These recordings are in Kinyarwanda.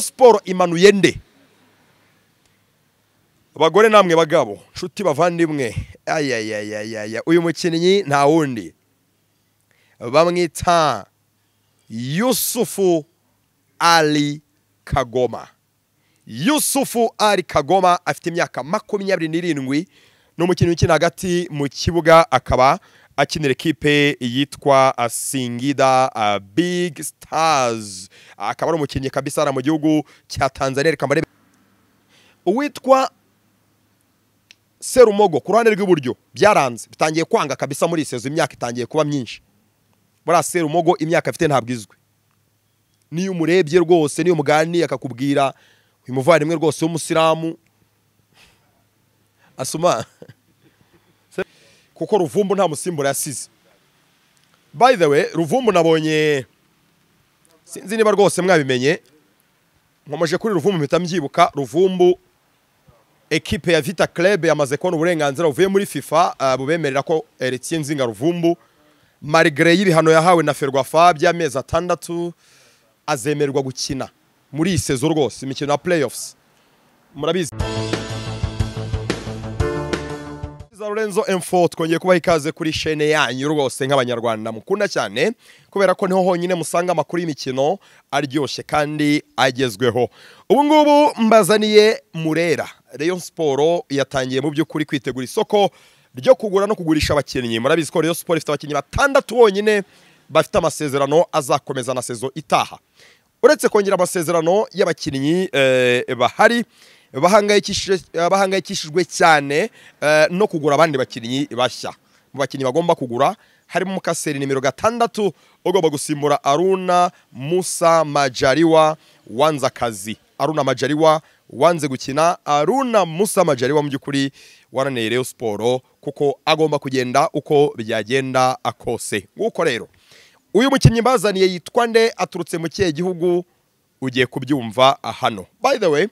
siporo imanuye nde abagore namwe bagabo nshuti bavandimwe ayayayayaya uyu mukinnyi nta wundi bamwita yusufu ari kagoma yusufu ari kagoma afite imyaka makumyabiri n'irindwi ni umukinnyi ukina hagati mu kibuga akaba akinira ekipe yitwa singida big stars akaba ari umukinnyi kabisa hano mu gihugu cya tanzania reka mbarebe uwitwa serumogo ku ruhande rw'iburyo byaranze bitangiye kwanga kabisa muri sezo imyaka itangiye kuba myinshi buriya serumogo imyaka afite ntabwo izwi n'iyo umurebye rwose n'iyo umuganiye akakubwira uyu muvandimwe rwose w'umusilamu asoma kuko ruvumbu nta musimbura yasize by the way ruvumbu nabonye sinzi niba rwose mwabimenye nkomeje kuri ruvumbu mpita mbyibuka ruvumbu ekipe ya vita club yamaze kubona uburenganzira buvuye muri fifa ah, bubemerera ko eretiye nzinga ruvumbu marigre y'ibihano yahawe na ferwafa by'amezi atandatu azemererwa gukina muri iyi sezo rwose imikino ya playoffs murabizi za Lorenzo M4 twongeye kubaha ikaze kuri shene yanyu rwose nk'abanyarwanda mukunda cyane kubera ko niho honyine musanga amakuru y'imikino aryoshye kandi agezweho ubu ngubu mbazaniye Murera Rayon Sport yatangiye mu by'ukuri kwitegura isoko ryo kugura no kugurisha abakinnyi murabizi ko Rayon Sport ifite abakinnyi batandatu bonyine bafite amasezerano azakomeza na sezo itaha uretse kongera amasezerano y'abakinnyi eh, bahari bahangayikishije- eh, bahangayikishijwe cyane eh, no kugura abandi bakinnyi bashya mu bakinnyi bagomba kugura harimo umukaseri nimero gatandatu ugomba gusimbura aruna musa majariwa wanze akazi aruna majariwa wanze gukina aruna musa majariwa mu by'ukuri wananiye Rayon siporo kuko agomba kugenda uko byagenda akose nguko rero uyu mukinnyi bazaniye yitwa nde aturutse mu kihe gihugu ugiye kubyumva hano by the way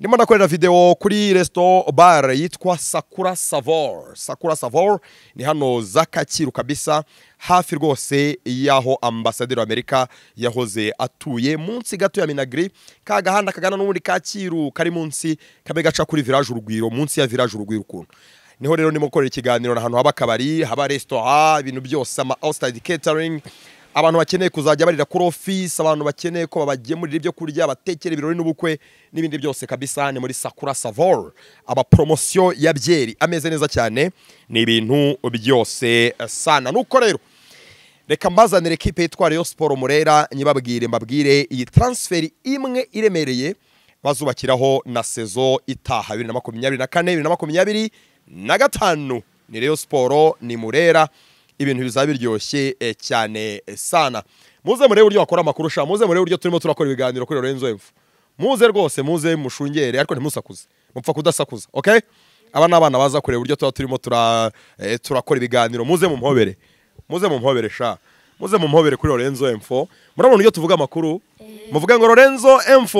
ndimo ndakorera video kuri resto bar yitwa sakura savor sakura savor ni hano za kacyiru kabisa hafi rwose y'aho ambasaderi w'amerika yahoze atuye munsi gato ya minagri ka gahanda kagana n'ubundi kacyiru kari munsi kabe gaca kuri village urugwiro munsi ya village urugwiro ukuntu niho rero ndimo gukorera ikiganiro ahantu haba akabari haba resitora ibintu byose ama outside catering abantu bakeneye kuzajya barira kuri ofisi abantu bakeneye ko babagemurira ibyo kurya batekera ibirori n'ubukwe n'ibindi byose kabisa ni muri sakura savor amaporomosiyo ya byeri ameze neza cyane ni ibintu byose eh, sana nuko rero reka mbazanire ekipe yitwa Rayon Sport Murera nyibabwire mbabwire iyi transfer imwe iremereye bazubakiraho na sezo itaha 2024 2024 na gatanu ni Rayon Sport ni Murera ibintu bizaba biryoshye eh, cyane eh, sana muze murebe uburyo bakora amakuru sha muze murebe uburyo turimo turakora ibiganiro kuri Lorenzo Mfu muze rwose muze mushungere ariko ntimusakuze mupfa kudasakuza okay aba ni abana baza kureba uburyo tuba turimo tura, eh, turakora ibiganiro muze mumpobere muze mumpobere sha muze mumpobere kuri Lorenzo M4 murabona iyo tuvuga amakuru muvuga ngo Lorenzo M4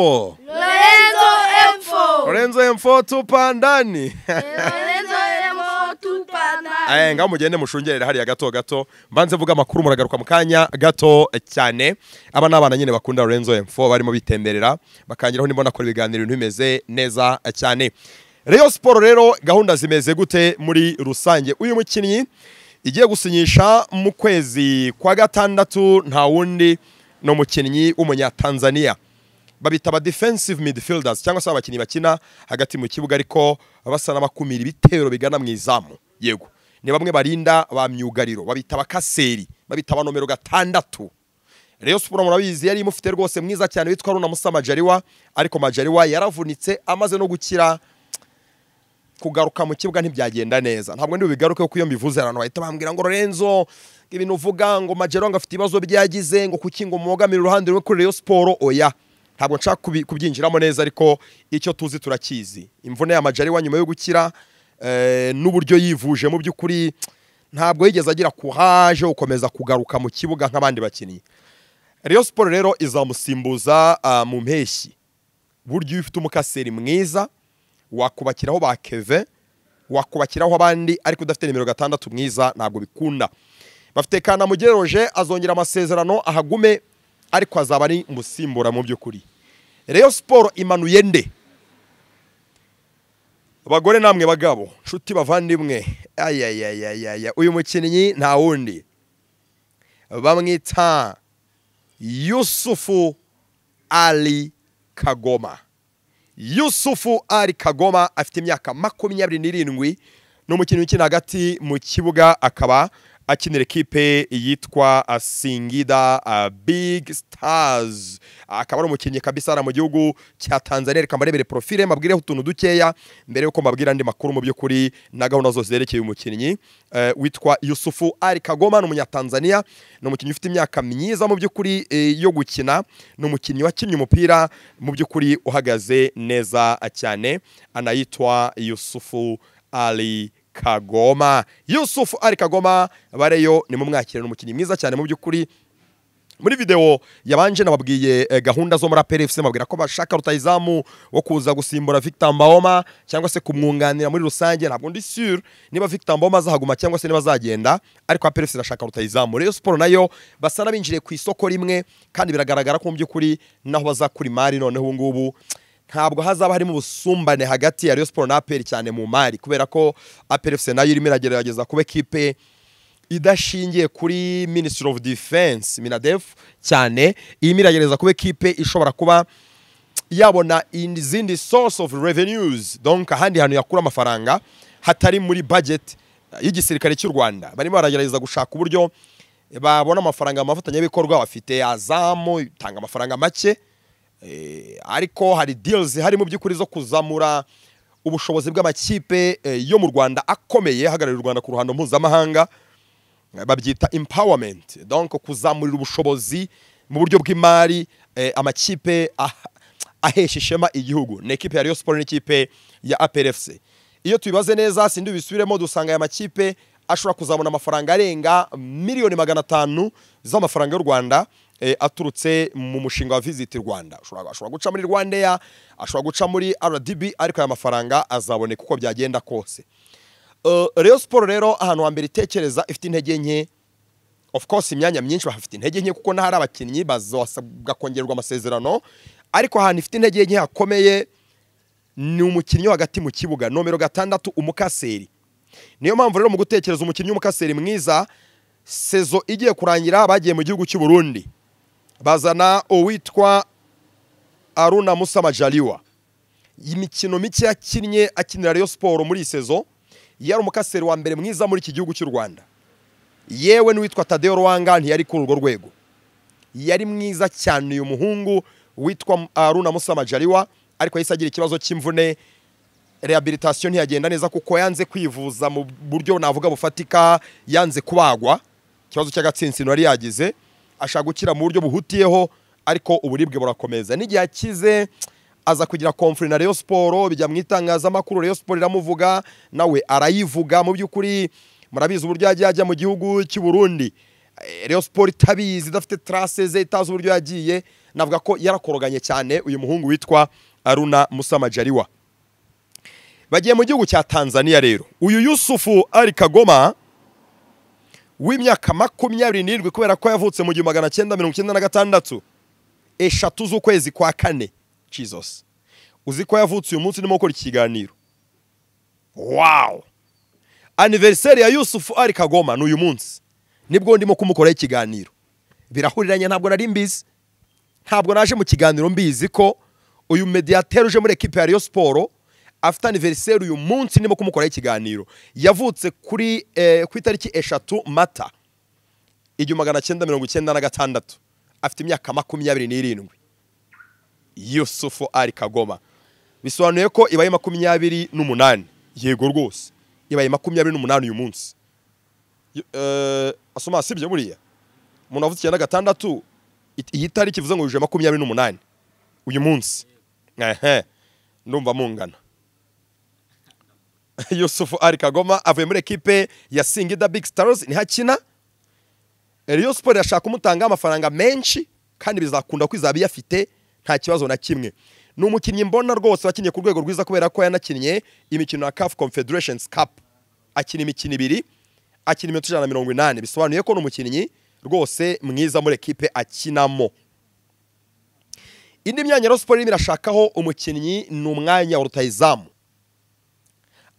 Lorenzo Info. Lorenzo M4 tupandani Lorenzo Info Tupana. eh ngaho mugende mushungerere hariya gato gato mbanze vuga amakuru muragaruka mu kanya gato eh, cyane aba ni abana nyine bakunda Lorenzo M4 barimo bitemberera bakangiraho nimba nakora ibiganiro ibintu bimeze neza eh, cyane Rayon Sport rero gahunda zimeze gute muri rusange uyu mukinnyi igiye gusinyisha mu kwezi kwa gatandatu nta wundi ni umukinnyi w'umunyatanzaniya babita aba defensive midfielders cyangwa se abakinnyi bakina hagati mu kibuga ariko basa n'abakumira ibitero bigana mu izamu yego ni bamwe barinda ba myugariro babita abakaseri babita aba nomero gatandatu Rayon Sport murabizi yari imufite rwose mwiza cyane witwa Aruna Musa Majariwa ariko Majariwa yaravunitse amaze no gukira kugaruka mu kibuga ntibyagenda neza ntabwo ndi bubigaruke kuko iyo mbivuze abantu bahita bambwira ngo Lorenzo ibintu uvuga ngo Majero ngo afite ibibazo byagize ngo kuki ngo mubogamire uruhande rumwe kuri Rayon Sport oya ntabwo nshaka kubi- kubyinjiramo neza ariko icyo tuzi turakizi imvune ya Majari wa nyuma yo gukira eh, n'uburyo yivuje mu by'ukuri ntabwo yigeze agira courage yo gukomeza kugaruka mu kibuga nk'abandi bakinnyi Rayon Sport rero izamusimbuza ah, mu mpeshyi buryo iyo ufite umukaseri mwiza wakubakiraho ba keve wakubakiraho abandi ariko udafite nimero gatandatu mwiza ntabwo bikunda bafite kanamugeroje azongera amasezerano ahagume ariko azaba ari umusimbura mu by'ukuri reyo siporo imanuye nde abagore namwe bagabo nshuti bavandimwe ayayayayaya uyu mukinnyi nta wundi bamwita yusufu ari kagoma yusufu ari kagoma afite imyaka makumyabiri n'irindwi ni umukinnyi ukina hagati mu kibuga akaba akinira ekipe yitwa uh, singida uh, big stars akaba ari umukinnyi kabisa hano mu gihugu cya tanzania reka mbarebere porofile mbabwireho utuntu dukeya mbere y'uko mbabwira andi makuru mu by'ukuri na gahunda zose zerekeye umukinnyi eh, witwa yusufu ari kagoma ni umunyatanzania ni umukinnyi ufite imyaka myiza mu by'ukuri eh, yo gukina ni umukinnyi wakinnye umupira mu by'ukuri uhagaze neza cyane anayitwa yusufu ali kagoma yusufu ari kagoma bareyo ni mumwakira ni umukinnyi mwiza cyane mu by'ukuri muri video yabanje nababwiye eh, gahunda zo muri APR FC mabwira ko bashaka rutayizamu wo kuza gusimbura Victor Mbahoma cyangwa se kumwunganira muri rusange ntabwo ndi sure niba Victor Mbahoma azahaguma cyangwa se niba azagenda ariko APR FC irashaka rutayizamu Rayon Sport nayo basa n'abinjiriye ku isoko rimwe kandi biragaragara ko mu by'ukuri naho bazakura imari noneho ubu ngubu ntabwo hazaba harimo ubusumbane hagati ya Rayon Sport na APR cyane mu mari kubera ko APR FC nayo irimo iragerageza kuba ekipe idashingiye kuri Ministry of Defense Minadef cyane irimo iragerageza kuba ekipe ishobora kuba yabona izindi source of revenues donc ahandi hantu yakura amafaranga hatari muri budget y'igisirikare cy'u Rwanda barimo baragerageza gushaka uburyo babona amafaranga amafatanyabikorwa bafite azamu itanga amafaranga make Eh, ariko hari deals hari mu by'ukuri zo kuzamura ubushobozi bw'amakipe eh, yo mu Rwanda akomeye ahagararira u Rwanda ku ruhando mpuzamahanga Eh, babyita empowerment donc kuzamurira ubushobozi mu buryo bw'imari eh, amakipe ah- ahesha ishema igihugu ni ekipe ya Rayon Sport n'ikipe ya APR FC iyo tubibaze neza sindi bisubiremo dusanga aya makipe ashobora kuzabona amafaranga arenga miliyoni magana atanu z'amafaranga y'u Rwanda eh, aturutse mu mushinga wa Visit Rwanda ashobora ashobora guca muri Rwandair ashobora guca muri RDB ariko aya mafaranga azaboneka uko byagenda kose Eh, Rayon Sport rero ahantu hambere itekereza ifite intege nke of course imyanya myinshi bahafite intege nke kuko n'ahari abakinnyi bazasabwa kongererwa amasezerano ariko ahantu ifite intege nke hakomeye ni umukinnyi wo hagati mu kibuga nomero gatandatu umukaseri niyo mpamvu rero mu gutekereza umukinnyi w'umukaseri mwiza sezo igiye kurangira bagiye mu gihugu cy'u Burundi bazana uwitwa Aruna Musa Majaliwa imikino mike yakinnye akinira Rayon Sport muri iyi sezo yari umukaseri wa mbere mwiza muri iki gihugu cy'u Rwanda yewe n'uwitwa Tadeo Rwanga ntiyari kuri urwo rwego yari mwiza cyane uyu muhungu witwa Aruna Musa Majaliwa ariko yahise agira ikibazo cy'imvune rehabilitation ntiyagenda neza kuko yanze kwivuza mu buryo navuga bufatika yanze kubagwa ikibazo cy'agatsinsino yari yagize ashaka gukira mu buryo buhutiyeho ariko uburibwe burakomeza n'igihe akize aza kugira komfuri na Rayon Sport bijya mu itangazamakuru Rayon Sport iramuvuga nawe arayivuga mu by'ukuri murabizi uburyo yagiye ajya mu gihugu cy'u Burundi Eh, Rayon Sport itabizi idafite trace ze itazi uburyo yagiye navuga ko yarakoroganye cyane uyu muhungu witwa Aruna Musa Majaliwa bagiye mu gihugu cya tanzania rero uyu yusufu ari kagoma w'imyaka makumyabiri n'irindwi kubera ko yavutse mu gihumbi magana cyenda mirongo icyenda na gatandatu eshatu z'ukwezi kwa kane jesus uzi ko yavutse uyu munsi ndimo gukora iki kiganiro wawu aniveriseri ya yusufu ari kagoma ni uyu munsi nibwo ndimo kumukoraho ikiganiro birahuriranye ntabwo nari mbizi ntabwo naje mu kiganiro mbizi ko uyu mediyateri uje muri ekipe ya Rayon Sport afite aniveriseri uyu munsi ndimo kumukoraho ikiganiro yavutse kuri eh, ku itariki eshatu mata igihumbi magana cyenda mirongo icyenda na gatandatu afite imyaka makumyabiri n'irindwi yusufu ari kagoma bisobanuye ko ibaye makumyabiri n'umunani yego rwose ibaye makumyabiri n'umunani uyu munsi Y- eh, asoma sibyo buriya umuntu wavutse icyenda gatandatu it- iyi tariki ivuze ngo yujuje makumyabiri n'umunani uyu munsi ehe ndumva mungana yusufu ari kagoma avuye muri ekipe ya singida big stars ntihakina Rayon Sport irashaka kumutanga amafaranga menshi kandi bizakunda ko izaba iyafite nta kibazo na kimwe ni umukinnyi mbona rwose wakinnye ku rwego rwiza kubera ko yanakinnye imikino ya CAF Confederations Cup akina imikino ibiri akina iminota ijana na mirongo inani bisobanuye ko ni umukinnyi rwose mwiza muri ekipe akinamo indi myanya rero siporo irimo irashakaho umukinnyi ni umwanya wa rutayizamu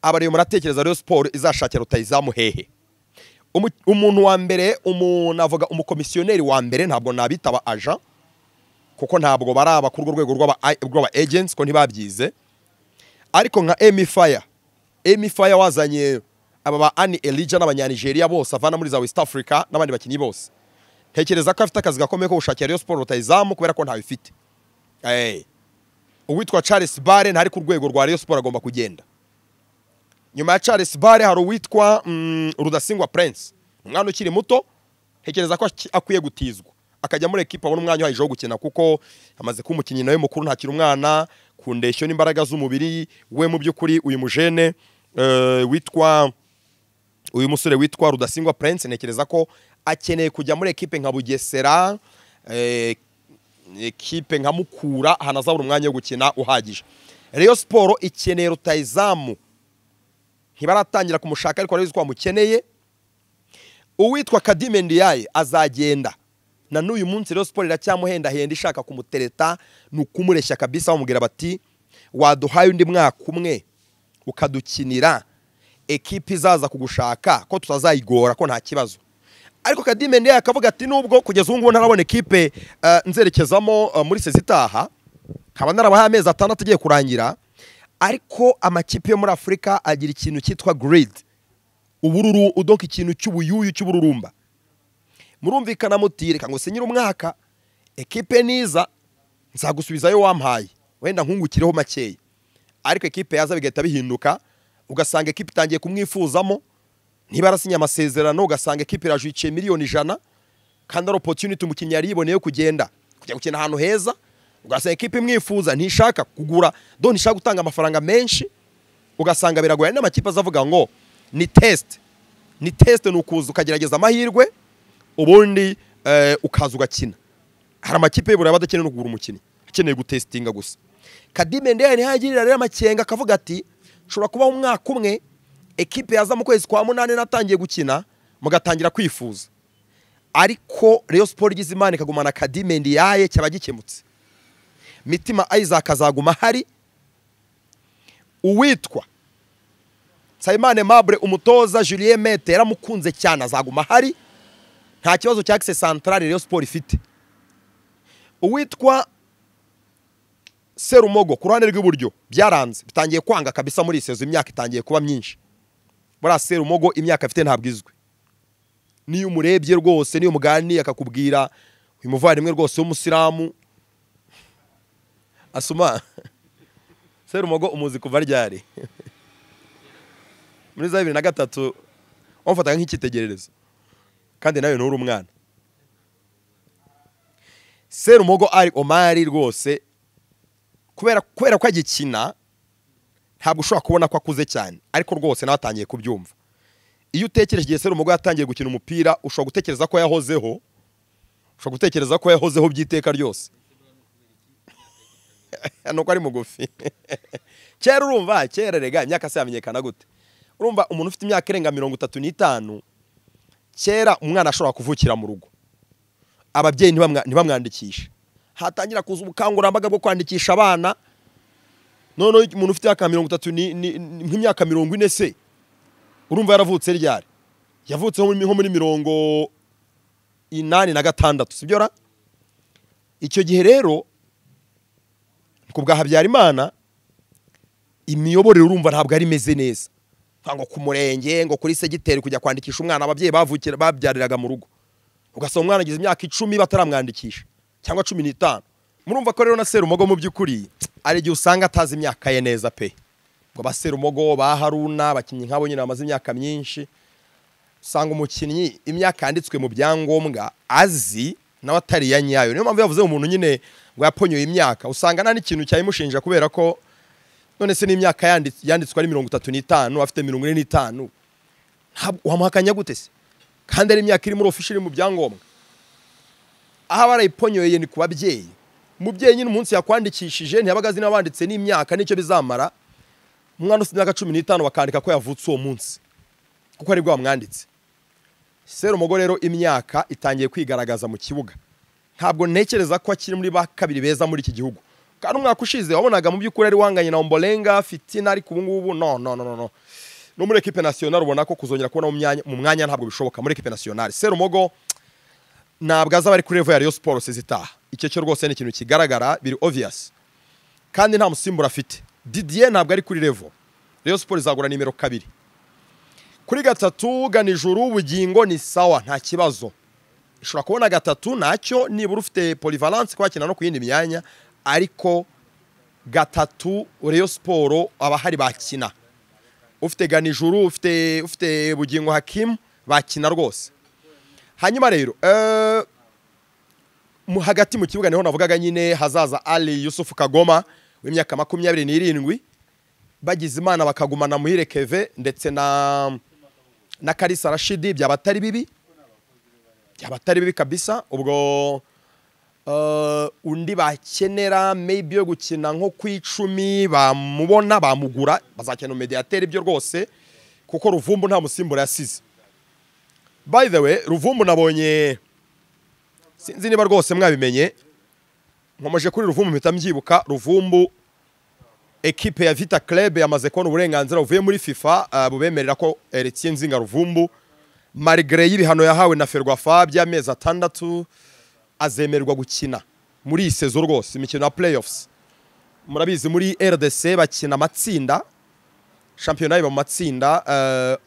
aba rero muratekereza rero siporo izashakira rutayizamu hehe Umu- umuntu wa mbere umu- navuga umukomisiyoneri wa mbere ntabwo nabitaba aja kuko ntabwo bari aba ku rwo rwego rw'aba rw'aba agents ko ntibabyize ariko nka Emi Fire Emi Fire wazanye aba ba Ani Elijah n'abanyanigeria bose avana muri za West Africa n'abandi bakinnyi bose ntekereza ko afite akazi gakomeye ko gushakira Rayon Sport rutayizamu kubera ko ntawe ifite Eh. uwitwa Charles Bare ntari ku rwego rwa Rayon Sport agomba kugenda nyuma ya Charles Bare hari uwitwa mm, Rudasingwa Prince umwana ukiri muto ntekereza ko aki- akwiye gutizwa akajya muri ekipa abona umwanya uhagije wo gukina kuko amaze kuba umukinnyi nawe mukuru ntakiri umwana ku ndeshyo n'imbaraga z'umubiri we mu by'ukuri uyu mujene eh, witwa uyu musore witwa Rudasingwa Prince ntekereza ko akeneye kujya muri ekipe nka Bugesera eh, ekipe nka Mukura ahantu azabura umwanya wo gukina uhagije Rayon Sport ikeneye rutayizamu ntibaratangira kumushaka ariko barabizi ko bamukeneye uwitwa kadime ndiyaye azagenda na n'uyu munsi rero siporo iracyamuhendahenda ishaka kumutereta ni ukumureshya kabisa bamubwira bati waduhaye undi mwaka umwe ukadukinira ekipi izaza kugushaka ko tutazayigora ko nta kibazo ariko kadime ndiyaye akavuga ati nubwo kugeza ubu ngubu ntarabona ekipe eh, nzerekezamo eh, muri sezi itaha nkaba narabahaye amezi atandatu agiye kurangira ariko amakipe yo muri afurika agira ikintu cyitwa giridi ubururu udoka ikintu cy'ubuyuyu cy'ubururumba murumvikana muti reka ngo sinyire umwaka ekipe niza nzagusubizayo wampaye wenda nkungukireho makeya ariko ekipe yaza bigahita bihinduka ugasanga ekipe itangiye kumwifuzamo niba arasinye amasezerano ugasanga ekipe irajwikiye miliyoni ijana kandi ari opotuniti umukinnyi yari yiboneye yo kugenda kujya gukina ahantu heza ugasanga ekipe imwifuza ntishaka kugura do ntishaka gutanga amafaranga menshi ugasanga biragoye n'amakipe azavuga ngo ni tesite ni tesite ni ukuza ukagerageza amahirwe ubundi eh, ukaza ugakina hari amakipe y'iburayi aba adakeneye no kugura umukinnyi akeneye gutesitinga gusa kadime ndeye ntihagirira rero amakenga akavuga ati nshobora kubaho umwaka umwe ekipe yaza mu kwezi kwa munani natangiye gukina mugatangira kwifuza ariko Rayon Sport igize imana ikagumana kadime ndiyaye cyaba gikemutse mitima Isaac azaguma hari uwitwa Nsabimana Mabure umutoza Julien Mete yaramukunze cyane azaguma hari nta kibazo cya access central Rayon Sport ifite uwitwa Serumogo ku ruhande rw'iburyo byaranze bitangiye kwanga kabisa muri iyi sezo imyaka itangiye kuba myinshi buriya Serumogo imyaka afite ntabwo izwi niyo umurebye rwose niyo umuganiye akakubwira uyu muvandimwe rwose w'umusilamu asuma serumogo umuzi kuva ryari muri za bibiri na gatatu wamufataga nk'icyitegererezo kandi nawe nturi umwana serumogo ari omari rwose kubera kubera ko agikina ntabwo ushobora kubona ko akuze cyane ariko rwose nawe atangiye kubyumva iyo utekereje igihe serumogo yatangiye gukina umupira ushobora gutekereza ko yahozeho ushobora gutekereza ko yahozeho by'iteka ryose nuko ari mugufi kera urumva kera rega imyaka se yamenyekana gute urumva umuntu ufite imyaka irenga mirongo itatu n'itanu kera umwana ashobora kuvukira mu rugo ababyeyi ntibamwa- ntibamwandikishe hatangira kuza ubukangurambaga bwo kwandikisha abana noneho umuntu ufite imyaka mirongo itatu ni- ni- ni- nk'imyaka mirongo ine se urumva yaravutse ryari yavutse nko muri- nko muri mirongo inani na gatandatu sibyo ra icyo gihe rero ku bwa habyarimana imiyoborere urumva ntabwo ari imeze neza Nta ngo ku murenge ngo kuri segiteri kujya kwandikisha umwana ababyeyi bavukira babyariraga mu rugo ugasanga umwana agize imyaka icumi bataramwandikisha cyangwa cumi n'itanu murumva ko rero na serumogo mu by'ukuri ari igihe usanga atazi imyaka ye neza pe ngo ba serumogo ba haruna abakinnyi nk'abo nyine bamaze imyaka myinshi usanga umukinnyi imyaka yanditswe mu byangombwa azi nawe atari iya nyayo niyo mpamvu yavuze umuntu nyine ngo yaponyoye imyaka usanga nta n'ikintu cyayimushinja kubera ko none se n'imyaka yandits- yanditswe ari mirongo itatu n'itanu afite mirongo ine n'itanu ntabwo wamuhakanya gute se kandi ari imyaka iri muri ofishe iri mu byangombwa aho aba yarayiponyoye ni ku babyeyi umubyeyi nyine umunsi yakwandikishije ntiyabaga azi n'abanditse n'imyaka n'icyo bizamara umwana ufite imyaka cumi n'itanu bakandika ko yavutse uwo munsi kuko aribwo bamwanditse serumogo rero imyaka itangiye kwigaragaza mu kibuga ntabwo ntekereza ko akiri muri ba kabiri beza muri iki gihugu kandi umwaka ushize wabonaga mu by'ukuri ari wanganye na mborenga fitina ariko ubu ngubu no no no no no no muri ekipe nasiyonari ubona ko kuzongera kubona mu myanya- mu mwanya ntabwo bishoboka muri ekipe nasiyonari serumogo ntabwo azaba ari kuri revo ya riyo siporo sezitaha icyo cyo rwose ni ikintu kigaragara biri oviyasi kandi nta musimbura afite didiye ntabwo ari kuri revo reyo siporo izagura nimero kabiri kuri gatatu ganijuru ubugingo ni sawa nta kibazo ushobora kubona gatatu nacyo nibura ufite polivalance kwakina no ku yindi myanya ariko gatatu reyo siporo abahari bakina ufite ganijuru ufite ufite bugingo hakimu bakina rwose hanyuma rero eh, mu- hagati mu kibuga niho navugaga nyine hazaza ali yusufu kagoma w'imyaka makumyabiri n'irindwi bagize imana bakagumana muhire keve ndetse na na karisa rashidi byaba atari bibi byaba atari bibi kabisa ubwo eh, undi bakenera maybe yo gukina nko ku icumi bamubona bamugura bazakena umediyateri ibyo rwose kuko ruvumbu nta musimbura yasize by the way ruvumbu nabonye sinzi niba rwose mwabimenye nkomeje kuri ruvumbu mpita mbyibuka ruvumbu ekipe ya vita club yamaze kubona uburenganzira buvuye muri fifa ah, bubemerera ko eretiye nzinga ruvumbu marigre y'ibihano yahawe na ferwafa by'amezi atandatu azemererwa gukina muri iyi sezo rwose imikino ya playoffs murabizi muri rdc bakina amatsinda shampiyona iba mu matsinda eh,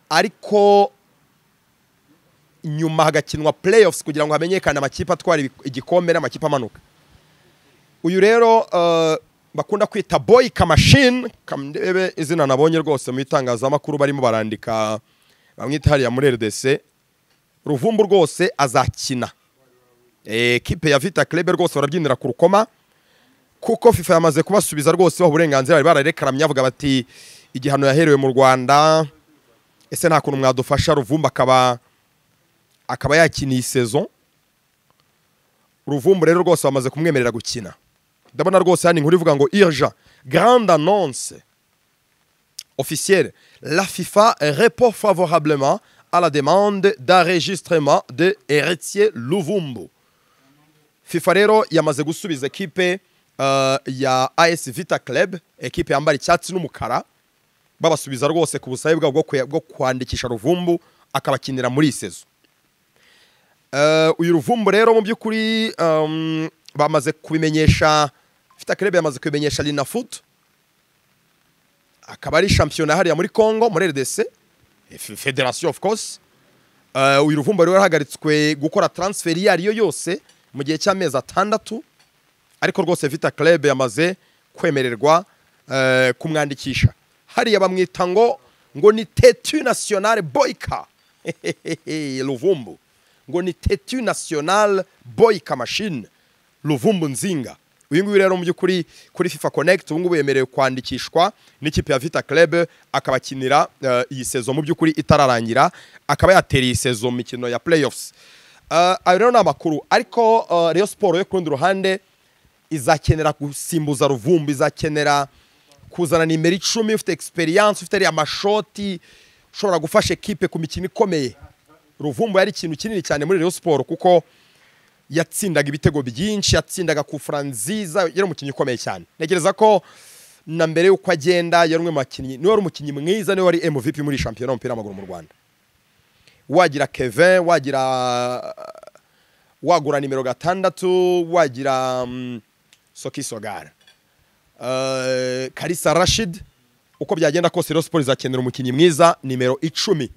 ariko nyuma hagakinwa playoffs kugira ngo hamenyekane amakipe atwara ibi- igikombe n'amakipe amanuka uyu rero eh, bakunda kwita boy kamashini kamdebe izina nabonye rwose mu itangazamakuru barimo barandika bamwita hariya muri rdc ruvumbu rwose azakina Eh, ekipe ya vita club rwose barabyinira ku rukoma kuko fifa yamaze kubasubiza rwose baha uburenganzira bari bararekaranye bavuga bati igihano yaherewe mu rwanda ese nta kuntu mwadufasha ruvumbu akaba akaba yakina iyi sezo ruvumbu rero rwose bamaze kumwemerera gukina ndabona rwose hano inkuru ivuga ngo irja grande annonce officielle la fifa répond favorablement à la demande d'enregistrement de heritier luvumbu fifa rero yamaze gusubiza ekipe eh, ya as vita club ekipe yambara icyatsi n'umukara babasubiza rwose ku busabe bwabo bwo kuya- bwo kwandikisha ruvumbu akabakinira muri iyi sezo Eh, uyu ruvumbu rero mu by'ukuri um, bamaze kubimenyesha ifite akarebe yamaze kubimenyesha rina fudu akaba ari shampiyona hariya muri congo muri rdc eh, fe- federation of course Eh, uyu ruvumbu rero yahagaritswe gukora transfer iyo ari yo yose mu gihe cy'amezi atandatu ariko rwose vita club yamaze kwemererwa eh, kumwandikisha hariya bamwita ngo ngo ni tetu nationale boyka ruvumbu ngo ni tetu nationale boyka machine ruvumbu nzinga uyu nguyu rero mu by'ukuri kuri fifa connect ubu ngubu yemerewe kwandikishwa n'ikipe ya vita club akaba akinira eh, iyi sezo mu by'ukuri itararangira akaba yatera iyi sezo mu mikino ya playoffs Eh, ayo rero ni amakuru ariko eh, Rayon siporo yo ku rundi ruhande izakenera gusimbuza ruvumbu izakenera kuzana nimero icumi ufite egisperiyanse ufite ariya mashoti ushobora gufasha ekipe ku mikino ikomeye ruvumbu yari ikintu kinini cyane muri Rayon siporo kuko yatsindaga ibitego byinshi yatsindaga kufura nziza yari umukinnyi ukomeye cyane ntekereza ko na mbere y'uko agenda yari umwe mu bakinnyi niwe wari umukinnyi mwiza niwe wari MVP muri iyi shampiyona y'umupira w'amaguru mu Rwanda wagira Kevin wagira wagura nimero gatandatu wagira mm, Soki Sogara Eh, Kalisa Rashid uko byagenda kose Rayon Sports izakenera umukinnyi mwiza nimero icumi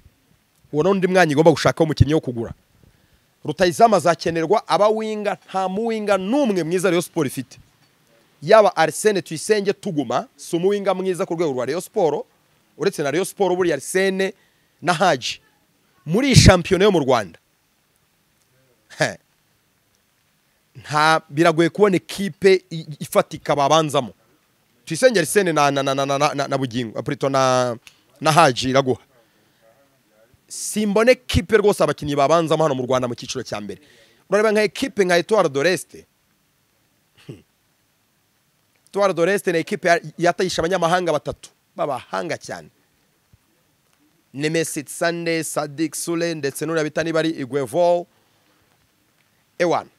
uwo ni undi mwanya igomba gushaka umukinnyi wo kugura rutayizamu azakenerwa aba winga nta muwinga n'umwe mwiza Rayon Sports ifite yaba Arsene Tuyisenge tuguma si umuwinga mwiza ku rwego rwa Rayon Sports uretse na Rayon Sports buriya Arsene na Haji muri iyi shampiyona yo mu Rwanda He. nta biragoye kubona ekipe i- ifatika babanzamo Tuyisenge Arsene na na na na na, na, na bugingo Prito na na Haji iraguha simbona ekipe rwose abakinnyi babanzamo hano mu Rwanda mu cyiciro cya mbere urareba nka ekipe nka Etoile d'Oreste Etoile d'Oreste ni ekipe ya- yatayisha abanyamahanga batatu b'abahanga cyane Nemesis Sande Sadik Sule ndetse n'uriya bita niba ari Iguevol ewana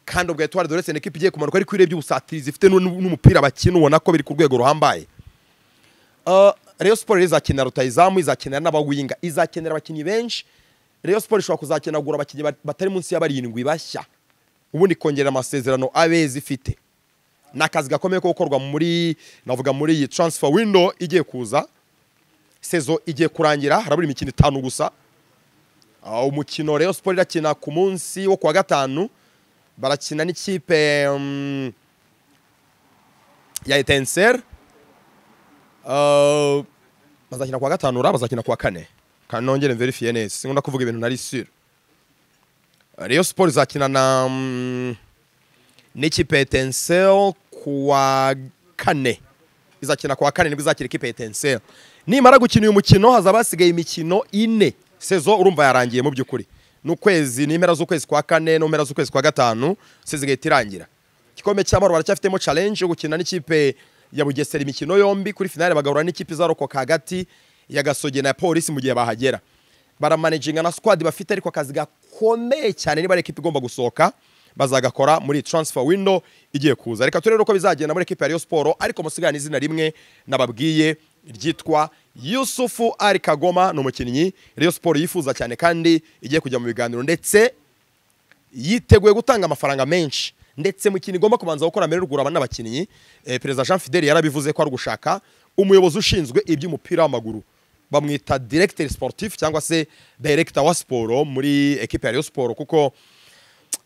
kandi ubwo etuwari dorese ni ikipe igiye kumanuka ariko iyo urebye ubusatirizi ifite n'u- n'umupira bakina ubona ko biri ku rwego ruhambaye Uh, Rayon Sport izakenera rutayizamu izakenera n'abawinga izakenera abakinnyi benshi Rayon Sport ishobora kuzakenagura abakinnyi bat- batari munsi ya barindwi bashya ubundi ikongera amasezerano abeza ifite ni akazi gakomeye ko gukorwa muri navuga muri iyi transfer window igiye kuza sezo igiye kurangira harabura imikino itanu gusa Ah, umukino Rayon Sport irakina ku munsi wo kuwa gatanu barakina n'ikipe mm, ya Etenseri Uh, bazakina kuwa gatanu ura bazakina kuwa kane kandi nongere mverifiye neza sinkunda kuvuga ibintu nari sure Rayon Sport izakina na mm, n'ikipe ya Etincelle kuwa kane izakina kuwa kane nibwo izakira ikipe ya Etincelle nimara gukina uyu mukino hazaba hasigaye imikino ine sezo urumva yarangiye mu by'ukuri ni ukwezi ni impera z'ukwezi kwa kane no mpera z'ukwezi kwa gatanu sezo igahita irangira igikombe cy'amahoro baracyafitemo challenge yo gukina n'ikipe ya Bugesera imikino yombi kuri finale bagahura n'ikipe izarokoka hagati ya Gasogi na Polisi mu gihe bahagera baramanaginga na squad bafite ariko akazi gakomeye cyane niba ari ekipa igomba gusohoka bazagakora muri transfer window igiye kuza reka turebe uko bizagenda muri ekipa ya Rayon Sport ariko musigana izina rimwe nababwiye ryitwa Yusufu Ali Kagoma ni umukinnyi Rayon Sport yifuza cyane kandi igiye kujya mu biganiro ndetse yiteguye gutanga amafaranga menshi ndetse mu kintu igomba kubanza gukora mbere rugura abana n'abakinnyi eh, perezida jean fideli yarabivuze ko ari gushaka umuyobozi ushinzwe iby'umupira w'amaguru bamwita directeur sportif cyangwa se director wa siporo muri ekipe ya Rayon Sport kuko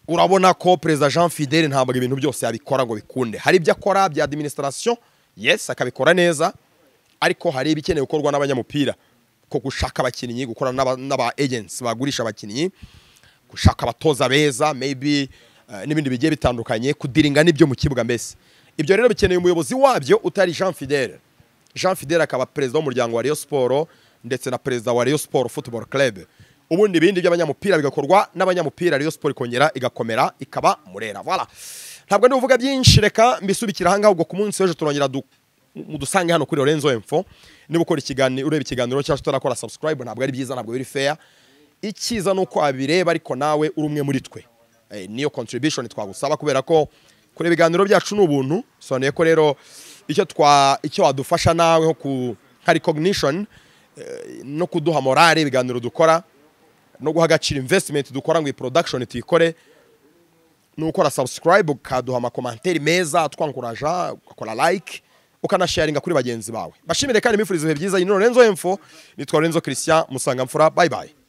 urabona ko perezida jean fideli ntabwo ibintu byose yabikora ngo bikunde hari ibyo akora bya administration yes akabikora neza ariko hari ibikeneye gukorwa n'abanyamupira ko gushaka abakinnyi gukorana n'aba- n'aba agents bagurisha abakinnyi gushaka abatoza beza maybe eh, n'ibindi bigiye bitandukanye kudiringa n'ibyo mu kibuga mbese ibyo rero bikeneye umuyobozi wabyo utari jean fidele jean fidele akaba perezida w'umuryango wa Rayon Sport ndetse na perezida wa Rayon Sport football club ubundi ibindi by'abanyamupira bigakorwa n'abanyamupira Rayon Sport ikongera igakomera ikaba murera voilà ntabwo ndi buvuga byinshi reka mbisubikira aha ngaho ubwo ku munsi w'ejo turongera du mudusange hano kuri Lorenzo Info niba ukora ikiganiro ureba ikiganiro cyangwa utarakora subscribe ntabwo ari byiza ntabwo biri fair icyiza ni uko abireba ariko nawe uri umwe muri twe Eh, niyo contribution twagusaba kubera ko kureba ibiganiro byacu ni ubuntu sobanuye ko rero icyo twa icyo wadufasha nawe nko ku nka recognition eh, no kuduha morale ibiganiro dukora no guha agaciro investment dukora ngo iyi production tuyikore ni ukora subscribe ukaduha amakomanteri meza atwankuraja ugakora like ukanasharinga kuri bagenzi bawe bashimire kandi mbifuriza ibihe byiza iyi ni Lorenzo Info nitwa Lorenzo Christian Musangamfura bye bye